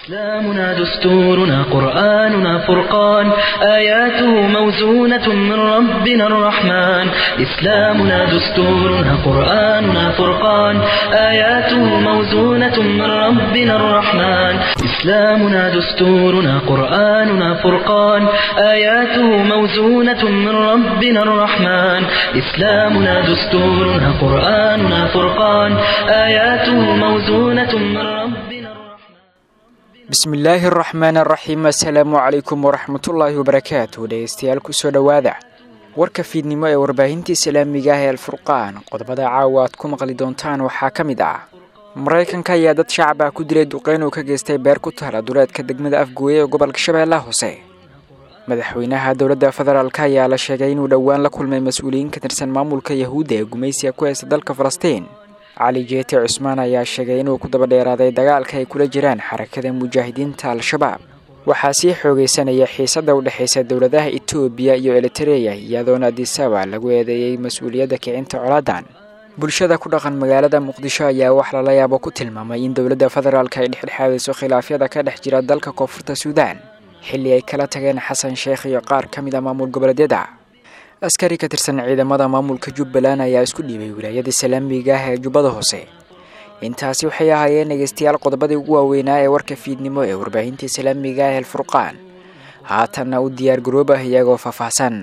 إسلامنا دستورنا قرآننا فرقان آياته موزونة من ربنا الرحمن إسلامنا دستورنا قرآننا فرقان آياته موزونة من ربنا الرحمن إسلامنا دستورنا قرآننا فرقان آياته موزونة من ربنا الرحمن إسلامنا دستورنا قرآننا فرقان آياته موزونة من ربنا الرحمن bismillaahi araxmaan araxiim assalaamu calaykum waraxmatullaahi wabarakaatu dhegeystayaal kusoo dhowaada warka fiidnimo ee warbaahinta islaamiga ah ee alfurqaan qodobada caawa aad ku maqli doontaan waxaa ka mid ah maraykanka ayaa dad shacab ah ku dilay duqeyn uu ka geystay beer ku taala duleedka degmada afgooye ee gobolka shabeellaha hoose madaxweynaha dowladda federaalk ayaa la sheegay inuu dhowaan la kulmay mas-uuliyiin ka tirsan maamulka yahuudda ee gumaysiga ku haysta dalka falastiin cali jeete cusmaan ayaa sheegay inuu ku daba dheeraaday dagaalka ay kula jiraan xarakada mujaahidiinta al-shabaab waxaa sii xoogaysanaya xiisadda u dhexaysa dowladaha etoobiya iyo elitareya iyadoona adisaba lagu eedeeyey mas-uuliyadda kicinta colaadan bulshada ku dhaqan magaalada muqdisho ayaa wax lala yaabo ku tilmaamay in dowladda federaalk ay dhexdhexaadayso khilaafyada ka dhex jira dalka koonfurta suudaan xilli ay kala tageen xasan sheekh iyo qaar ka mid a maamul goboleedyada askari ka tirsan ciidamada maamulka jubbaland ayaa isku dhiibay wilaayada islaamiga ah ee jubbada hoose intaasi waxay ahaayeen dhegeystayaal qodobadii ugu waaweynaa ee warka fiidnimo ee warbaahinta islaamiga ah elfurqaan haatanna u diyaar garoobah iyagoo faahfaahsan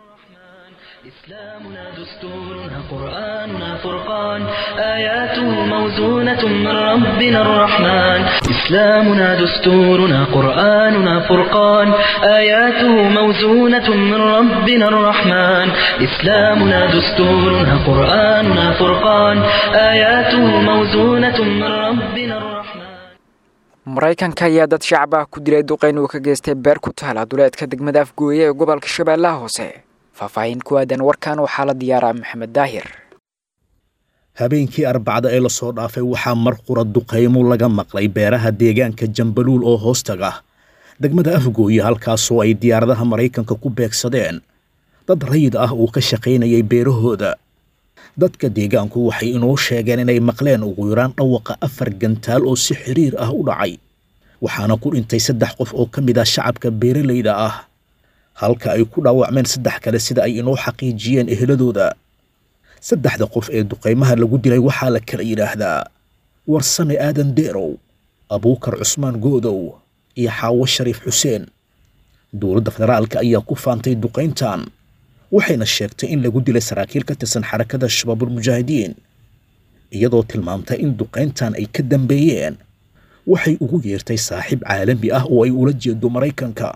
إسلامنا دستورنا قرآننا فرقان آياته موزونة من ربنا الرحمن إسلامنا دستورنا قرآننا فرقان آياته موزونة من ربنا الرحمن إسلامنا دستورنا قرآننا فرقان آياته موزونة من ربنا الرحمن maraykanka ayaa dad shacab ah ku dilay duqeyn uu ka geystay beer ku taala duleedka degmada afgooye ee gobolka shabeellaha hoose faahfaahin ku aadan warkan waxaa la diyaaraa maxamed daahir habeenkii arbacda ee lasoo dhaafay waxaa mar qura duqaymo laga maqlay beeraha deegaanka jambaluul oo hoostaga degmada afgooye halkaasoo ay diyaaradaha maraykanka ku beegsadeen dad rayid ah uu ka shaqaynayay beerahooda dadka deegaanku waxay inoo sheegeen inay maqleen ugu yaraan dhawaqa afar gantaal oo si xiriir ah u dhacay waxaana ku dhintay saddex qof oo ka mid ah shacabka beeralayda ah halka ay ku dhaawacmeen saddex kale sida ay inoo xaqiijiyeen eheladooda saddexda qof ee duqaymaha lagu dilay waxaa la kala yidhaahdaa warsame aadan deerow abuukar cusmaan goodow iyo xaawo shariif xuseen dowladda federaalka ayaa ku faantay duqayntan waxayna sheegtay in lagu dilay saraakiil ka tirsan xarakada shabaabulmujaahidiin iyadoo tilmaamtay in duqayntan ay ka dambeeyeen waxay ugu yeertay saaxiib caalami ah oo ay ula jeedo maraykanka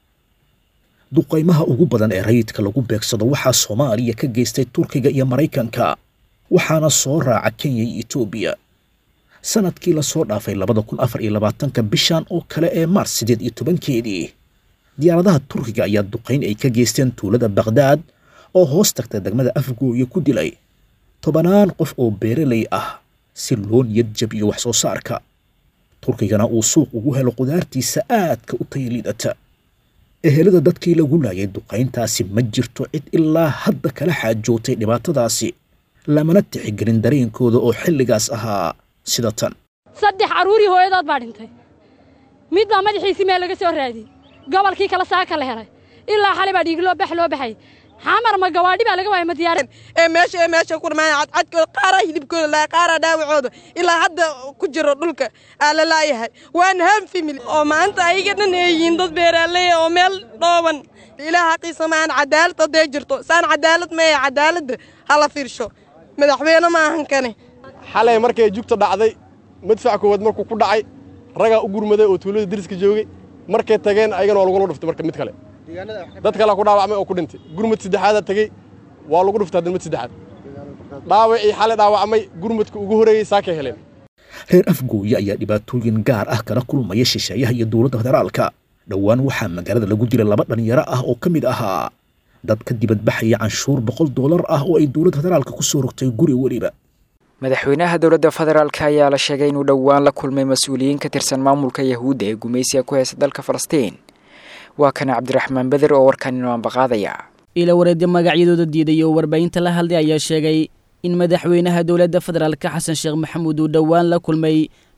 duqaymaha ugu badan ee rayidka lagu beegsado waxaa soomaaliya ka geystay turkiga iyo maraykanka waxaana soo raaca kenya iyo etoobiya sanadkii lasoo dhaafay labada kun afar iyo labaatanka bishan oo kale ee maars siddeed iyo tobankeedii diyaaradaha turkiga ayaa duqayn ay ka geysteen tuulada bakhdad oo hoos tagta degmada afgooye ku dilay tobanaan qof oo beeralay ah si loo niyad jabiyo wax soo saarka turkigana uu suuq ugu helo qudaartiisa aadka u tayaliidata ehelada dadkii lagu laayay duqayntaasi ma jirto cid ilaa hadda kala xaajootay dhibaatadaasi lamana tixigelin dareenkooda oo xilligaas ahaa sida tan saddex carruurii hooyadood baa dhintay mid baa madaxiisii meel laga soo raadiyey gobolkii kale saaka la helay ilaa xalay baa dhiigloo bax loo baxay xamar ma gawaadhi baa laga waayay ma diyaarad ee meesha ee meesha ku dhamaan cadcadkooda qaaraa hilibkooda laa qaaraa dhaawacooda ilaa hadda ku jiro dhulka aa la laayahay waan ham family oo maanta ayaga dhan ay yihiin dad beeraaley oo meel dhooban ilaah xaqiisa ma aan cadaalad hadday jirto saan cadaalad maya cadaaladda hala fiirsho madaxweyne ma ahan kane xalay markay jugta dhacday madfac koowaad markuu ku dhacay ragaa u gurmaday oo tuulada dariska joogay markay tageen ayagana waa lagula dhuftay marka mid kale dad kalea ku dhaawacmay oo ku dhintay gurmad saddexaadaa tegey waa lagu dhuftay haddan mid saddexaad dhaawacii xalay dhaawacmay gurmadka ugu horreeyey saakay heleen reer afgooye ayaa dhibaatooyin gaar ah kala kulmaya shisheeyaha iyo dowladda federaalka dhowaan waxaa magaalada lagu dilay laba dhallinyaro ah oo ka mid ahaa dad ka dibadbaxaya canshuur boqol doolar ah oo ay dowladda federaalka ku soo rogtay guri weliba madaxweynaha dowladda federaalk ayaa la sheegay inuu dhowaan la kulmay mas-uuliyiin ka tirsan maamulka yahuudda ee gumaysiga ku haysta dalka falastiin waa kana cabdiraxmaan beder oo warkan inoo ambaqaadaya ila wareedya magacyadooda diiday oo warbaahinta la hadlay ayaa sheegay in madaxweynaha dowladda federaalka xasan sheekh maxamuud uu dhowaan la kulmay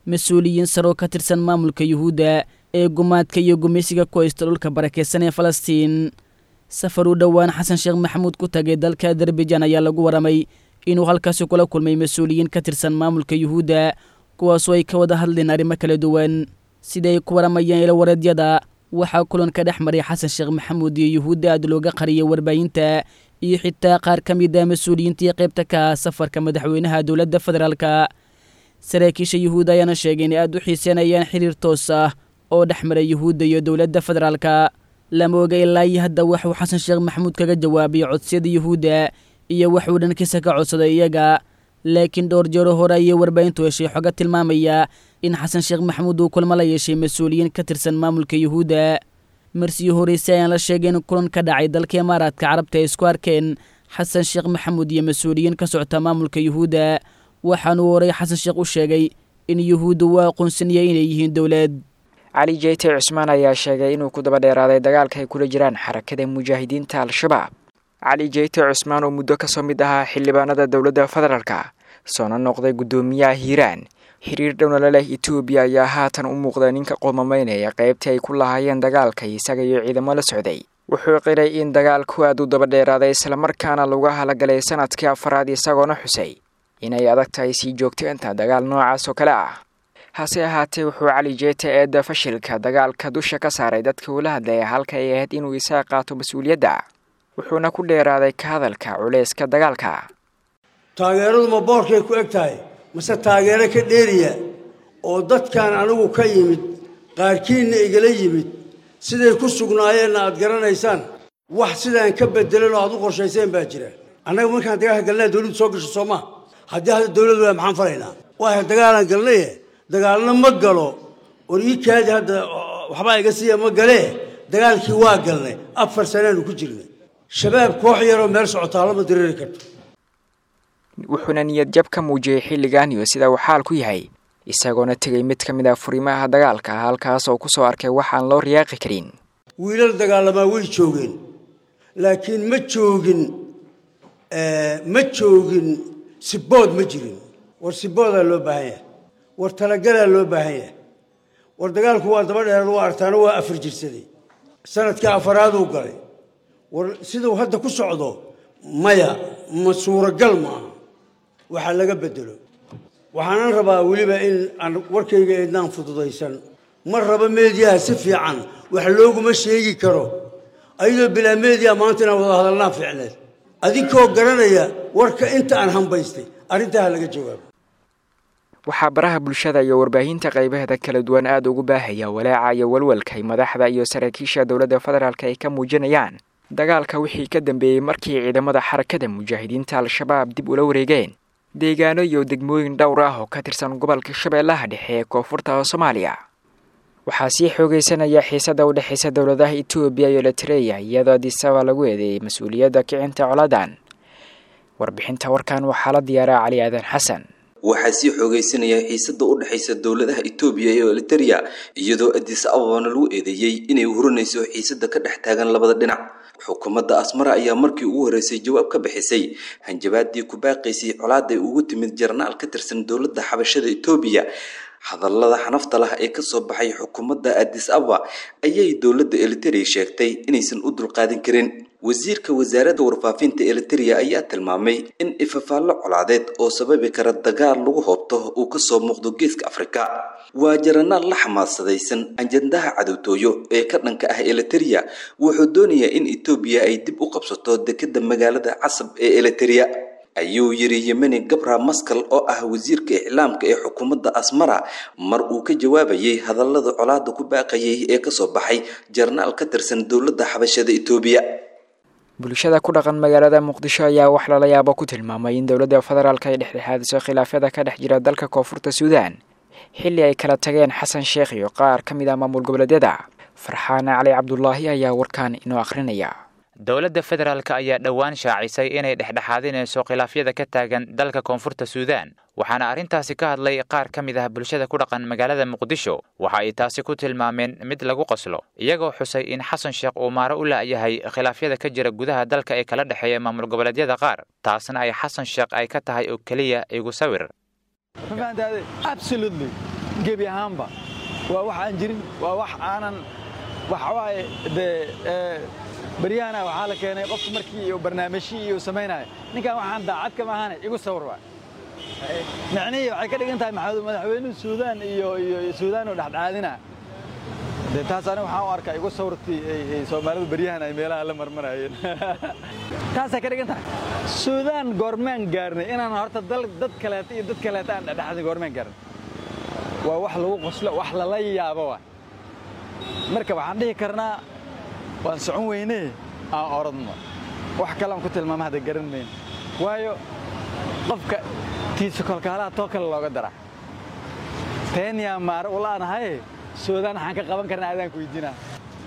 mas-uuliyiin saroo ka tirsan maamulka yuhuudda ee gumaadka iyo gumaysiga ku haysta dhulka barakaysan ee falastiin safar u dhowaan xasan sheekh maxamuud ku tagay dalka adarbijan ayaa lagu waramay inuu halkaasi kula kulmay mas-uuliyiin ka tirsan maamulka yuhuudda kuwaasoo ay ka wada hadleen arrimo kala duwan siday ku waramayeen ilawareedyada waxaa kulan ka dhex maray xasan sheekh maxamuud iyo yuhuudda aad looga qariyay warbaahinta iyo xitaa qaar ka mid ah mas-uuliyiintii qaybta ka ah safarka madaxweynaha dowladda federaalka saraakiisha yuhuudda ayaana sheegay inay aad u xiiseenayaan xiriir toos ah oo dhex maray yuhuudda iyo dowladda federaalka lama oga ilaa iyo hadda waxuu xasan sheekh maxamuud kaga jawaabay codsiyada yuhuudda iyo waxuu dhankiisa ka codsaday iyaga laakiin dhowr jeero hore ayay warbaahintu heshay xoga tilmaamaya in xasan sheekh maxamuud uu kulmo la yeeshay mas-uuliyiin ka tirsan maamulka yuhuudda marsiyi horeyse ayaan la sheegay in kulan ka dhacay dalka imaaraadka carabta ay isku arkeen xasan sheekh maxamuud iyo mas-uuliyiin ka socota maamulka yuhuudda waxaanuu horey xasan sheekh u sheegay in yuhuudda uu aqoonsaniyay inay yihiin dowlad cali jeyte cusmaan ayaa sheegay inuu ku daba dheeraaday dagaalka ay kula jiraan xarakada mujaahidiinta al-shabaab cali jeyte cusmaan oo muddo kasoo mid ahaa xildhibaanada dowladda federaalka soona noqday guddoomiyaha hiiraan xiriir dhowna leh etoobiya ayaa haatan u muuqda ninka qoomamaynaya qaybtii ay ku lahaayeen dagaalka isaga iyo ciidamo la socday wuxuu qiray in dagaalku aad u daba dheeraaday islamarkaana lagu halagalay sanadkii afaraad isagoona xusay inay adag tahay sii joogteenta dagaal noocaas oo kale ah hase ahaatee wuxuu cali jeete eedda fashilka dagaalka dusha ka saaray dadka uula hadlaya halka ay ahayd inuu isaga qaato mas-uuliyadda wuxuuna ku dheeraaday ka hadalka culayska dagaalka taageeradu ma boorkay ku eg tahay mase taageero ka dheeriya oo dadkan anigu ka yimid qaarkiinna igala yimid siday ku sugnaayeenna aad garanaysaan wax sidaan ka bedelan oo aad u qorshayseen baa jira annaga markaan dagaalka galnaa dawladdu soo gasho soo maa haddii hadda dawlad waa maxaan falaynaa waaya dagaalaan galnaye dagaalna ma galo war ii kaadi hadda waxbaa iga siiya ma galee dagaalkii waa galnay afar sanaanu ku jirnay shabaab koox yaroo meel socotaa lama diriiri karto wuxuuna niyad jab ka muujiyey xilligan iyo sida uu xaal ku yahay isagoona tegay mid ka mid ah furimaha dagaalka halkaas oo ku soo arkay waxaan loo riyaaqi karin wiilal dagaalamaa way joogeen laakiin ma joogin ma joogin sibood ma jirin war siboodaa loo baahan yahay war talagalaa loo baahan yahay war dagaalku waa daba dheeraad waa artaano waa afar jirsaday sanadkii afaraaduu galay war siduu hadda ku socdo maya ma suuragal ma aha waxaa laga bedelo waxaanan rabaa weliba in aan warkayga eednaan fududaysan ma rabo meediyaha si fiican wax looguma sheegi karo ayadoo bilaa meediya maanta inaan wada hadalnaa fiicneed adinkoo garanaya warka inta aan hambaystay arrintaa ha laga jawaabo waxaa baraha bulshada iyo warbaahinta qaybaheeda kala duwan aada ugu baahaya walaaca iyo walwalkay madaxda iyo saraakiisha dowladda federaalk ay ka muujinayaan dagaalka wixii ka dambeeyey markii ciidamada xarakada mujaahidiinta al-shabaab dib ula wareegeen deegaano iyo degmooyin dhowr ah oo ka tirsan gobolka shabeellaha dhexe ee koonfurta soomaaliya waxaa sii xoogeysanaya xiisada u dhexaysa dowladaha etoobiya iyo eritreya iyadoo adisaba lagu eedeeyey mas-uuliyadda kicinta coladan warbixinta warkan waxaa la diyaaraa cali aadan xasan waxaa sii xoogaysanaya xiisada u dhexaysa dowladaha etoobiya iyo eliteria iyadoo adis ababana lagu eedeeyey inay hurinayso xiisada ka dhex taagan labada dhinac xukuumadda asmara ayaa markii ugu horreysay jawaab ka bixisay hanjabaadii ku baaqaysay colaaday ugu timid jarnaal ka tirsan dowladda xabashada etoobiya hadallada xanafta lah ee kasoo baxay xukuumadda adis ababa ayay dowladda eliteria sheegtay inaysan u dulqaadin karin wasiirka wasaaradda warfaafinta eliteria ayaa tilmaamay in ifafaallo colaadeed oo sababi kara dagaal lagu hoobto uu kasoo muuqdo geeska afrika waa jaranaal la xamaasadaysan ajandaha cadowtooyo ee ka dhanka ah eliteria wuxuu doonayaa in etoobiya ay dib u qabsato dekeda magaalada casab ee eliteria ayuu yiri yemeni gabra maskal oo ah wasiirka iclaamka ee xukuumadda asmara mar uu ka jawaabayay hadallada colaada ku baaqayay ee kasoo baxay jarnaal ka tirsan dowladda xabashada etoobiya bulshada ku dhaqan magaalada muqdisho ayaa wax lala yaabo ku tilmaamay in dowladda federaalk ay dhexdhexaadiso khilaafyada ka dhex jira dalka koonfurta suudaan xilli ay kala tageen xasan sheekh iyo qaar ka mid ah maamul goboleedyada farxaane cali cabdulaahi ayaa warkan inoo akhrinaya dowladda federaalk ayaa dhowaan shaacisay inay dhexdhexaadinayso khilaafyada ka taagan dalka koonfurta suudaan waxaana arrintaasi ka hadlay qaar ka mid ah bulshada ku dhaqan magaalada muqdisho waxa ay taasi ku tilmaameen mid lagu qoslo iyagoo xusay in xasan sheekh uu maaro u la'yahay khilaafyada ka jira gudaha dalka ee kala dhexeeya maamul goboleedyada qaar taasna ay xasan sheekh ay ka tahay oo keliya igu sawir gebi ahaanba waa wax aan jirin waa wax aanan waxawaaye dee beryahana waxaa la keenay qofku markii uu barnaamijyo iyo samaynaayo ninkan waxaan daacad kama ahane igu sawir waa micnihii waxay ka dhigan tahay madaxweynuhu suudaan iyo iyo suudaan oo dhexdhexaadina dee taas aniga waxaan u arkaa igu sawirtii ay soomaalidu beryahan ay meelaha la marmarayeen taasay ka dhigan tahay suudaan goormaan gaarnay inaan horta dad kaleeta iyo dad kaleeta aan dhexdhexaadin goormaan gaarnay waa wax lagu qoslo wax lala yaabo waa marka waxaan dhihi karnaa waan socon weynee aan orodno wax kalean ku tilmaama hadda garan mayno waayo qofka tiisa kolkaalaha too kale looga dara teenyaa maare ulaanahaye suudaan waxaan ka qaban karnaa adaan ku weydiinaa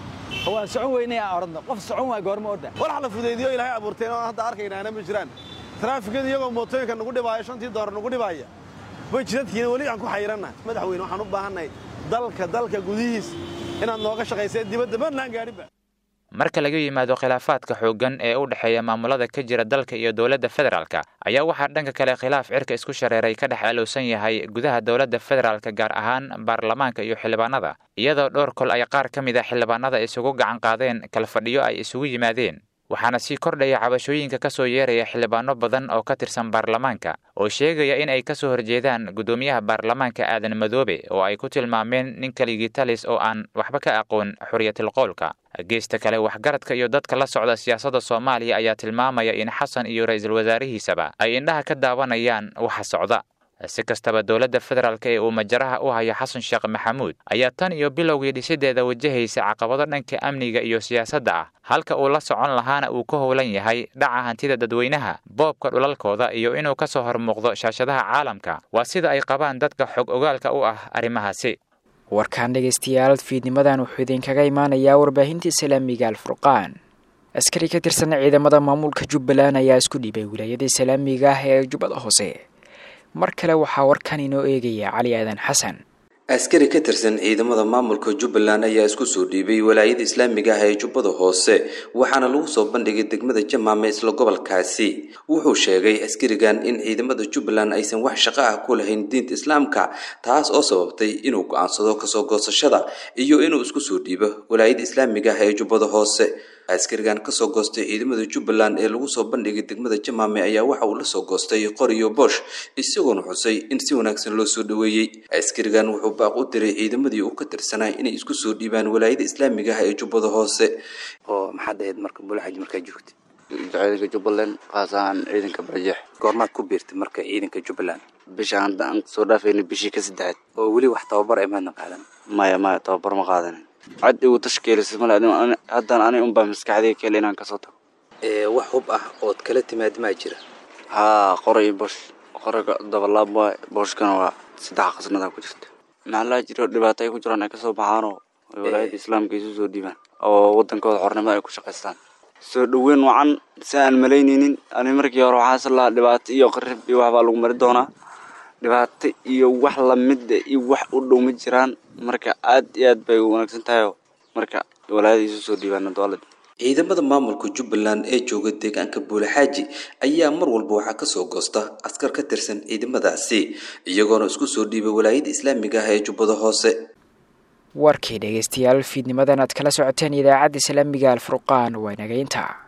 waan socon weynee aan orodno qof socon waa goorma orda walax la fudaydiyo ilaahay abuurteen oo hadda arkaynaana ma jiraan taraafikada iyagoo mootooyinka nagu dhibaaya shantii doolar nagu dhibaaya way jidadkiina weli aan ku xayirannahay madaxweyne waxaan u baahannahay dalka dalka gudihiis inaad nooga shaqayseen dibadda badnaan gaadhinba marka laga yimaado khilaafaadka xooggan ee u dhexeeya maamulada ka jira dalka iyo dowladda federaalka ayaa waxaa dhanka kale khilaaf cirka isku shareeray ka dhex alowsan yahay gudaha dowladda federaalka gaar ahaan baarlamaanka iyo xildhibaanada iyadoo dhowr kol ay qaar ka mid a xildhibaanada isugu gacan qaadeen kala fadhiyo ay isugu yimaadeen waxaana sii kordhaya cabashooyinka ka soo yeeraya xildhibaano badan oo ka tirsan baarlamaanka oo sheegaya in ay ka soo horjeedaan guddoomiyaha baarlamaanka aadan madoobe oo ay ku tilmaameen nin keligii talis oo aan waxba ka aqoon xuriyatil qowlka geesta kale waxgaradka iyo dadka la socda siyaasadda soomaaliya ayaa tilmaamaya in xasan iyo ra-iisul wasaarihiisaba ay indhaha ka daawanayaan waxa socda si kastaba dowladda federaalk ee uu majaraha u hayo xasan sheekh maxamuud ayaa tan iyo bilowgii dhisideeda wajahaysa caqabado dhanka amniga iyo siyaasadda ah halka uu la socon lahaana uu ka howlan yahay dhaca hantida dadweynaha boobka dhulalkooda iyo inuu ka soo hormuuqdo shaashadaha caalamka waa sida ay qabaan dadka xog ogaalka u ah arrimahaasi warkaan dhegaystayaal fiidnimadan wuxuu idinkaga imaanayaa warbaahinta islaamiga alfurqaan askari ka tirsan ciidamada maamulka jubbaland ayaa isku dhibay wilaayada islaamiga ah ee jubbada hoose mar kale waxaa warkan inoo eegaya cali aadan xasan askari ka tirsan ciidamada maamulka jubbaland ayaa isku soo dhiibay walaayada islaamiga ah ee jubbada hoose waxaana lagu soo bandhigay degmada jamaame isla gobolkaasi wuxuu sheegay askarigan in ciidamada jubbaland aysan wax shaqo ah ku lahayn diinta islaamka taas oo sababtay inuu go-aansado kasoo goosashada iyo inuu isku soo dhiibo walaayada islaamiga ah ee jubbada hoose askarigan kasoo goostay ciidamada jubbaland ee lagu soo bandhigay degmada jamaame ayaa waxa uu lasoo goostay qoriyo boosh isagoona xusay in si wanaagsan loo soo dhoweeyey askarigan wuxuu baaq u diray ciidamadii uu ka tirsanaa inay isku soo dhiibaan walaayada islaamiga ah ee jubbada hoose oo maxaad ahayd marka bulaxaji markaa joogtay ciidanka jubbaland kaas ahaan ciidanka barjeex goormaad ku biirtay marka ciidanka jubbaland bisha hadda aan soo dhaafayna bishii ka saddexaad oo weli wax tababar ay maadna qaadan maya maya tababar ma qaadanin cad igu tashkiilisay male haddana ani unbaa maskaxdayga kale inaan kasoo tago wax hub ah ood kala timaad maa jira haa qora iyo bosh qoraga dabalaab waay booshkana waa saddex qasnadaa ku jirta maxaa laa jiro dhibaato ay ku jiraan ay kasoo baxaanoo walaayada islaamka isu soo dhiibaan oo wadankooda xornimada ay ku shaqaystaan soo dhoweyn wacan si aan malaynaynin ani markii hore waxaase lahaa dhibaato iyo qarib iyo waxbaa lagu mari doonaa dhibaato iyo wax lamida iyo wax u dhow ma jiraan marka aad iyo aad bay wanaagsan tahay marka walaayada isu soo dhiibaan dowlada ciidamada maamulka jubbaland ee jooga deegaanka buulaxaaji ayaa mar walba waxaa kasoo goosta askar ka tirsan ciidamadaasi iyagoona isku soo dhiibay walaayada islaamiga ah ee jubbada hoose warkii dhegaystayaal fiidnimadan aad kala socoteen idaacadda islaamiga alfurqaan waa nagaynta